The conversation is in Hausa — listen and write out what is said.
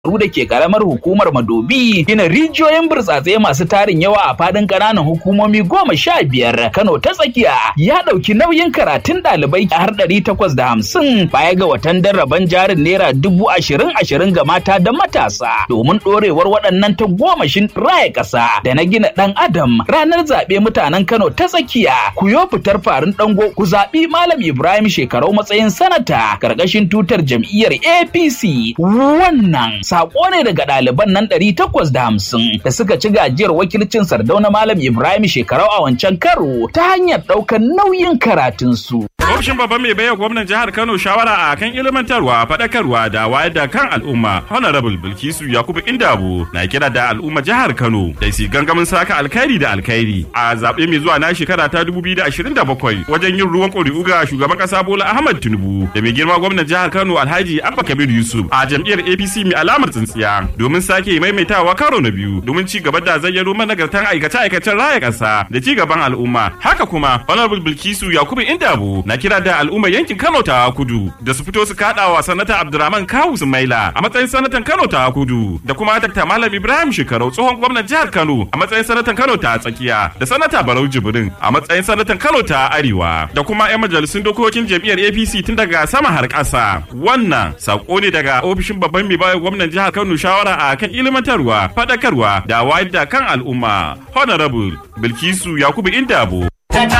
da ke karamar hukumar Madobi gina rijiyoyin burtsatse masu tarin yawa a fadin ƙananan hukumomi goma sha biyar Kano ta tsakiya ya ɗauki nauyin karatun ɗalibai har ɗari takwas da hamsin baya ga watan darraban jarin naira dubu ashirin ashirin ga mata da matasa domin ɗorewar waɗannan ta gomashin raya ƙasa da na gina ɗan adam ranar zaɓe mutanen Kano ta tsakiya ku yo fitar farin ɗango ku zaɓi Malam Ibrahim shekarau matsayin sanata ƙarƙashin tutar jam'iyyar APC wannan sako ne daga ɗaliban nan ɗari takwas da hamsin da suka ci gajiyar wakilcin sardauna malam ibrahim shekarau a wancan karo ta hanyar ɗaukar nauyin karatunsu. Ofishin babban mai baiwa gwamnan jihar Kano shawara a kan ilmantarwa, faɗakarwa da wayar da kan al'umma. Honorable Bilkisu Yakubu Indabo na kira da al'umma jihar Kano da su gangamin saka alkhairi da alkhairi a zaɓe mai zuwa na shekara ta 2027 wajen yin ruwan ƙuri'u ga shugaban ƙasa Bola Ahmad Tinubu da mai girma gwamnan jihar Kano Alhaji Abba Kabir Yusuf a jam'iyyar APC mai alamar tsintsiya domin sake maimaitawa karo na biyu domin ci gaba da zayyano managartan aikace-aikacen raya ƙasa da ci gaban al'umma. Haka kuma Honorable Bilkisu Yakubu Indabo na kira da al'ummar yankin Kano ta kudu da su fito su kada wa sanata Abdurrahman Kawu Sumaila a matsayin sanatan Kano ta kudu da kuma Dr. Malam Ibrahim Shekarau tsohon gwamnan jihar Kano a matsayin sanatan Kano ta tsakiya da sanata Barau Jibrin a matsayin sanatan Kano ta arewa da kuma 'yan majalisun dokokin jam'iyyar APC tun daga sama har ƙasa. Wannan sako ne daga ofishin babban mai bayar gwamnan jihar Kano shawara a kan ilimantarwa, faɗakarwa da wayar da kan al'umma. Honorable Bilkisu Yakubu Indabo.